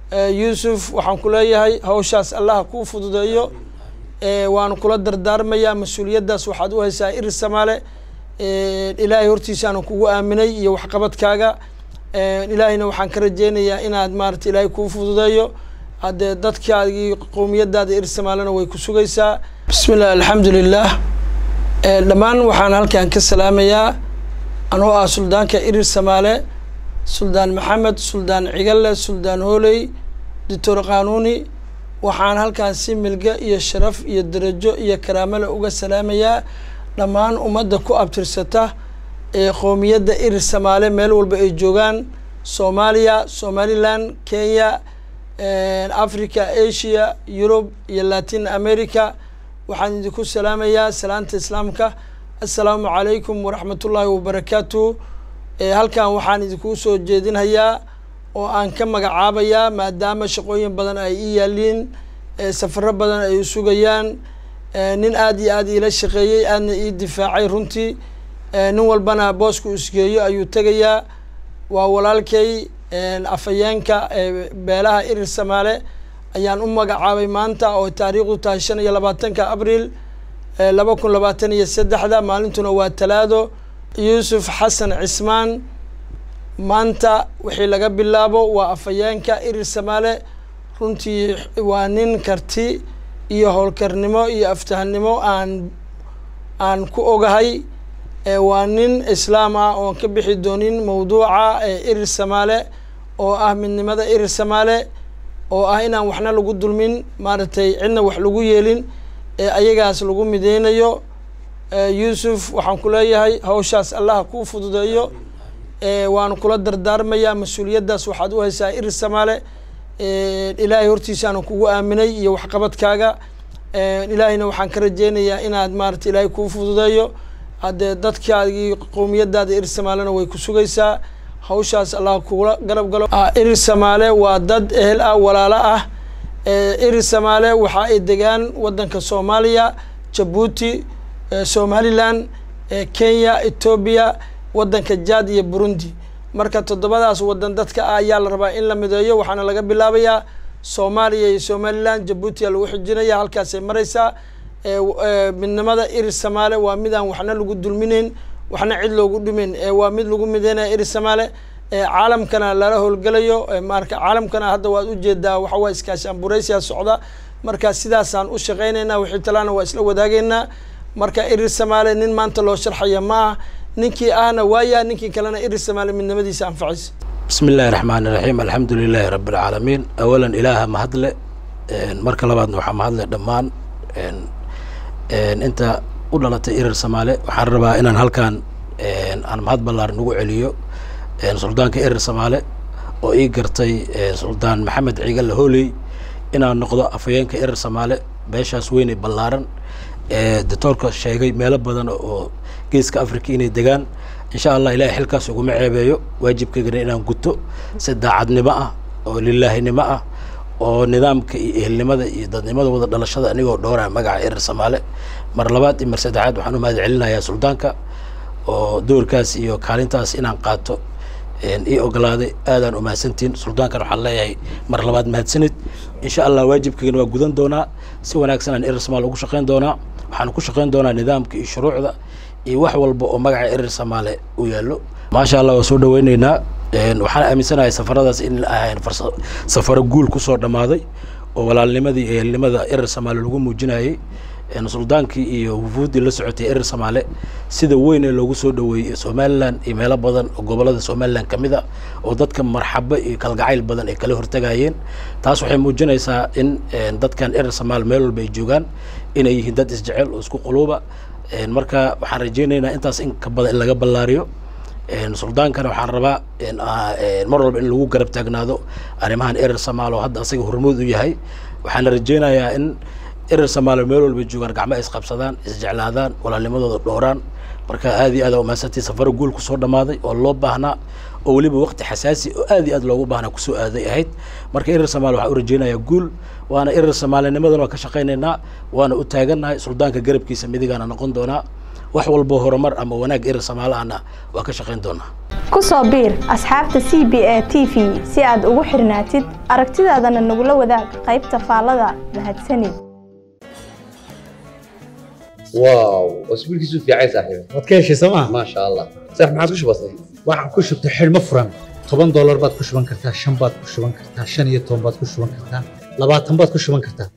yuusuf waxaan ku leeyahay hawshaas allah kuu fududeeyo waanu kula dardaarmayaa mas-uuliyaddaas waxaad u haysaa iri samaale ilaahay hortiisaanu kugu aaminay iyo waxqabadkaaga ilaahayna waxaan ka rajeynayaa inaad maarata ilaahay kuu fududeeyo haddee dadkaagii qowmiyadaada iri samaalena way ku sugaysaa bismi illah alxamdu lilah dhammaan waxaan halkan ka salaamayaa anoo ah suldaanka irir samaale suldaan maxamed suldaan cigalle suldaan hooley doctor qanuuni waxaan halkaan si milge iyo sharaf iyo darajo iyo karaamale uga salaamayaa dhammaan ummadda ku abtirsata ee qowmiyadda irir samaale meel walba ay joogaan soomaaliya somaliland kenya africa asia yurub iyo latin america waxaan idinku salaamayaa salaanta islaamka assalaamu calaykum waraxmatullaahi wabarakaatu halkan waxaan idinku soo jeedinhayaa oo aan ka magacaabayaa maadaama shaqooyin badan ay ii yaaliin safaro badan ay sugayaan nin aada iyo aada iila shaqeeyey aadna ii difaacay runtii nin walbana boosku isgeeyo ayuu tegayaa waa walaalkay afhayeenka beelaha irir samaale ayaan u magacaabay maanta oo taariikhdu tahay shan iyo labaatanka abriil laba kun labaatan iyo saddexda maalintuna waa talaado yuusuf xasan cismaan maanta wixii laga bilaabo waa afhayeenka irir samaale runtii waa nin karti iyo howlkarnimo iyo aftahnimo aan aan ku ogahay waa nin islaam ah oon ka bixi doonin mawduuca irir samaale oo ah midnimada irir samaale oo ah inaan waxna lagu dulmin maaragtay cidna wax lagu yeelin ee ayagaas lagu mideynayo yuusuf waxaan ku leeyahay hawshaas allah kuu fududeeyo waanu kula dardaarmayaa mas-uuliyaddaas waxaad u haysaa irir samaale ilaahay hortiisaanu kugu aaminay iyo waxqabadkaaga ilaahayna waxaan ka rajeynayaa inaad maarata ilaahay kuu fududeeyo haddee dadkaagii qowmiyadaada irir samaalena way ku sugaysaa hawshaas allah kugula garab galo irir samaale waa dad ehel ah walaalo ah irir samaale waxa ay degaan waddanka soomaaliya jabuuti somaliland kenya etoobiya waddanka jad iyo burundi marka toddobadaas waddan dadka ah ayaa la rabaa in la mideeyo waxaana laga bilaabayaa soomaaliya iyo somaliland jabuutiya lagu xijinaya halkaasay maraysaa midnimada irir samaale waa mid aan waxna lagu dulminayn waxna cid loogu dhimayn waa mid lagu mideynaya irir samaale caalamkana lala howlgelayo marka caalamkana hadda waad ujeedaa waxawaa iskaashaan buraysiya socda marka sidaasaan u shaqeynaynaa wixii talaana waa isla wadaageynaa marka irir samaale nin maanta loo sharxaya ma ah ninkii ahna waaya ninkii kalena irir samaale midnimadiisa anfacaysa bismi illaahi raxmaani raxiim alxamdu lilaahi rabbi alcaalamiin awalan ilaaha mahadle marka labaadna waxaa mahadle dhammaan inta u dhalatay irir samaale waxaan rabaa inaan halkaan aan mahad ballaaran ugu celiyo suldaanka irir samaale oo ii gartay suldaan maxamed cigalle hooley inaan noqdo afhayeenka irir samaale beeshaas weyne ballaaran doctoorka sheegay meelo badan oo geeska africa inay degaan insha allah ilahay xilkaas uguma ceebeeyo waajibkaygana inaan guto si daacadnimo ah oo lilaahinimo ah oo nidaamka iyo ehelnimada iyo dadnimada wada dhalashada anigoo dhowraa magaca irir samaale mar labaad iyo mar saddexaad waxaan u mahad celinayaa suldaanka oo doorkaas iyo kaalintaas inaan qaato ii ogolaaday aadaan umahadsantiin suldaankan waxaan leeyahay mar labaad mahadsanid insha allah waajibkaygana waa gudan doonaa si wanaagsan aan irir samaale ugu shaqeyn doonaa waxaan ku shaqeyn doonaa nidaamka iyo shuruucda iyo wax walba oo magaca irir samaale u yaallo maasha allah waa soo dhaweyneynaa waxaan aaminsanahay safaradaas in ahayn safaro guul kusoo dhammaaday oo walaalnimadii iyo ehelnimada irir samaale lagu muujinayay suldaankii iyo wufuuddii la socotay irir samaale sida weyn ee loogu soo dhaweeyey somalilan iyo meelo badan oo gobolada somalilan ka mid a oo dadka marxabo iyo kalgacayl badan ay kala hortagayeen taas waxay muujinaysaa in dadkan irir samaale meel walba ay joogaan inay yihiin dad isjecel oo isku quluuba marka waxaan rajeynaynaa intaas in ka badan in laga ballaariyo suldaankana waxaan rabaa mar walba in lagu garab taagnaado arrimahan irir samaale oo hadda asaga hormuud u yahay waxaana rajeynayaa in irir samaale meel walba joogaan gacmo ay isqabsadaan isjeclaadaan walaalnimadooda dhowraan marka aad iyo aad aa umahadsantii safaro guul kusoo dhammaaday oo loo baahnaa oo weliba waqti xasaasi oo aad iyo aad loogu baahnaa kusoo aaday ahayd marka irir samaale waxaan u rajeynayaa guul waana irir soomaalinimadan waa ka shaqaynaynaa waana u taagannahay suldaanka garabkiisa midigaana noqon doonaa wax walbo horumar ama wanaag irir samaale ahna waa ka shaqayn doonaa ku soo biir asxaabta c b a t v si aad ugu xirnaatid aragtidaadana nagula wadaag qaybta faallada mahadsanid واو اسبوع كيسو في عايز صاحبي waad ka heshay sooma ما شاء الله صح ما عادش بسيط waxaan ku shubtay xidhmo furan toban doolar baad ku shuban kartaa shan baad ku shuban kartaa shan iyo toban baad ku shuban kartaa labaatan baad ku shuban kartaa